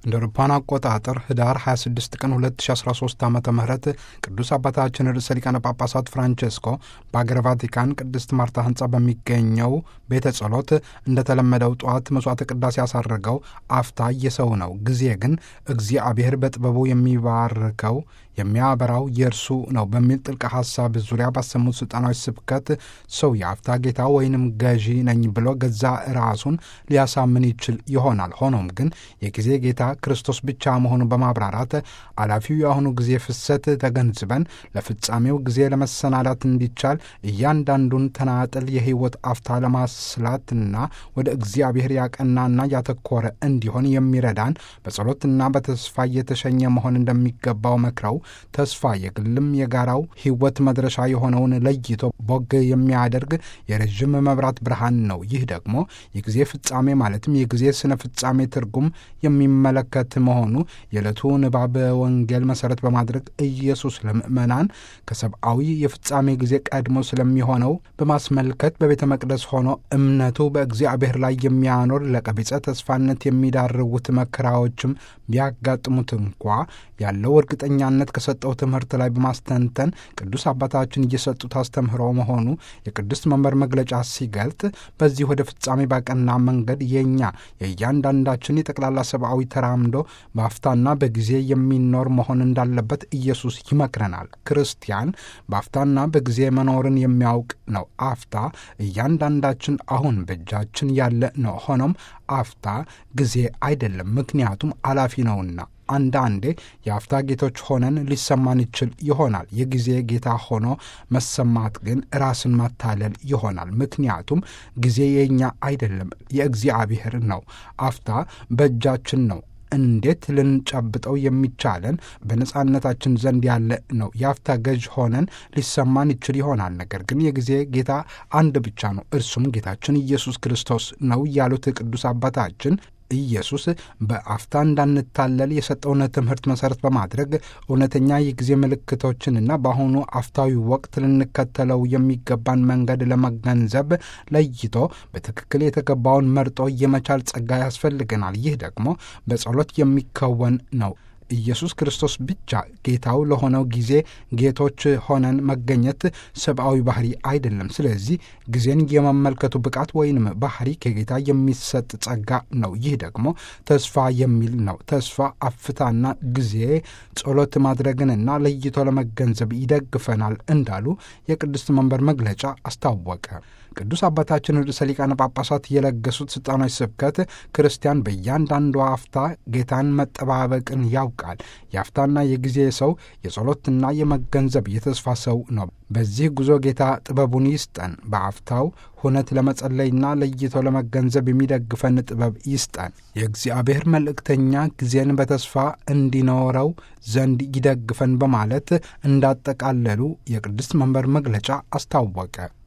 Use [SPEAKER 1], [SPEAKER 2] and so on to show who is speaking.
[SPEAKER 1] እንደ አውሮፓውያን አቆጣጠር ህዳር 26 ቀን 2013 ዓ ም ቅዱስ አባታችን ርዕሰ ሊቃነ ጳጳሳት ፍራንቼስኮ በአገረ ቫቲካን ቅድስት ማርታ ህንፃ በሚገኘው ቤተ ጸሎት እንደተለመደው ጠዋት መስዋዕተ ቅዳሴ ያሳረገው አፍታ የሰው ነው፣ ጊዜ ግን እግዚአብሔር በጥበቡ የሚባርከው የሚያበራው የእርሱ ነው በሚል ጥልቅ ሐሳብ ዙሪያ ባሰሙት ስልጣናዊ ስብከት ሰው የአፍታ ጌታ ወይንም ገዢ ነኝ ብሎ ገዛ ራሱን ሊያሳምን ይችል ይሆናል። ሆኖም ግን የጊዜ ጌታ ክርስቶስ ብቻ መሆኑን በማብራራት አላፊው የአሁኑ ጊዜ ፍሰት ተገንዝበን ለፍጻሜው ጊዜ ለመሰናዳት እንዲቻል እያንዳንዱን ተናጥል የህይወት አፍታ ለማስላትና ወደ እግዚአብሔር ያቀናና ያተኮረ እንዲሆን የሚረዳን በጸሎትና በተስፋ እየተሸኘ መሆን እንደሚገባው መክረው ተስፋ የግልም የጋራው ህይወት መድረሻ የሆነውን ለይቶ ቦግ የሚያደርግ የረዥም መብራት ብርሃን ነው። ይህ ደግሞ የጊዜ ፍጻሜ ማለትም የጊዜ ስነ ፍጻሜ ትርጉም የሚመለከት መሆኑ የዕለቱ ንባብ ወንጌል መሰረት በማድረግ ኢየሱስ ለምእመናን ከሰብአዊ የፍጻሜ ጊዜ ቀድሞ ስለሚሆነው በማስመልከት በቤተ መቅደስ ሆኖ እምነቱ በእግዚአብሔር ላይ የሚያኖር ለቀቢጸ ተስፋነት የሚዳርጉት መከራዎችም ቢያጋጥሙት እንኳ ያለው እርግጠኛነት ከሰጠው ትምህርት ላይ በማስተንተን ቅዱስ አባታችን እየሰጡት አስተምህሮ መሆኑ የቅዱስ መንበር መግለጫ ሲገልጥ በዚህ ወደ ፍጻሜ ባቀና መንገድ የእኛ የእያንዳንዳችን የጠቅላላ ሰብአዊ ተራምዶ በአፍታና በጊዜ የሚኖር መሆን እንዳለበት ኢየሱስ ይመክረናል። ክርስቲያን በአፍታና በጊዜ መኖርን የሚያውቅ ነው። አፍታ እያንዳንዳችን አሁን በእጃችን ያለ ነው። ሆኖም አፍታ ጊዜ አይደለም፣ ምክንያቱም አላፊ ነውና። አንዳንዴ የአፍታ ጌቶች ሆነን ሊሰማን ይችል ይሆናል። የጊዜ ጌታ ሆኖ መሰማት ግን ራስን ማታለል ይሆናል። ምክንያቱም ጊዜ የእኛ አይደለም፣ የእግዚአብሔር ነው። አፍታ በእጃችን ነው። እንዴት ልንጨብጠው የሚቻለን በነጻነታችን ዘንድ ያለ ነው። የአፍታ ገዥ ሆነን ሊሰማን ይችል ይሆናል። ነገር ግን የጊዜ ጌታ አንድ ብቻ ነው፣ እርሱም ጌታችን ኢየሱስ ክርስቶስ ነው ያሉት ቅዱስ አባታችን ኢየሱስ በአፍታ እንዳንታለል የሰጠውን ትምህርት መሰረት በማድረግ እውነተኛ የጊዜ ምልክቶችንና በአሁኑ አፍታዊ ወቅት ልንከተለው የሚገባን መንገድ ለመገንዘብ ለይቶ በትክክል የተገባውን መርጦ የመቻል ጸጋ ያስፈልገናል። ይህ ደግሞ በጸሎት የሚከወን ነው። ኢየሱስ ክርስቶስ ብቻ ጌታው ለሆነው ጊዜ ጌቶች ሆነን መገኘት ሰብአዊ ባህሪ አይደለም። ስለዚህ ጊዜን የመመልከቱ ብቃት ወይንም ባህሪ ከጌታ የሚሰጥ ጸጋ ነው። ይህ ደግሞ ተስፋ የሚል ነው። ተስፋ አፍታና ጊዜ ጸሎት ማድረግንና ለይቶ ለመገንዘብ ይደግፈናል እንዳሉ የቅድስት መንበር መግለጫ አስታወቀ። ቅዱስ አባታችን ርዕሰ ሊቃነ ጳጳሳት የለገሱት ስልጣናዊ ስብከት ክርስቲያን በእያንዳንዱ አፍታ ጌታን መጠባበቅን ያውቃል። የአፍታና የጊዜ ሰው የጸሎትና የመገንዘብ የተስፋ ሰው ነው። በዚህ ጉዞ ጌታ ጥበቡን ይስጠን። በአፍታው ሁነት ለመጸለይና ለይቶ ለመገንዘብ የሚደግፈን ጥበብ ይስጠን። የእግዚአብሔር መልእክተኛ ጊዜን በተስፋ እንዲኖረው ዘንድ ይደግፈን በማለት እንዳጠቃለሉ የቅድስት መንበር መግለጫ አስታወቀ።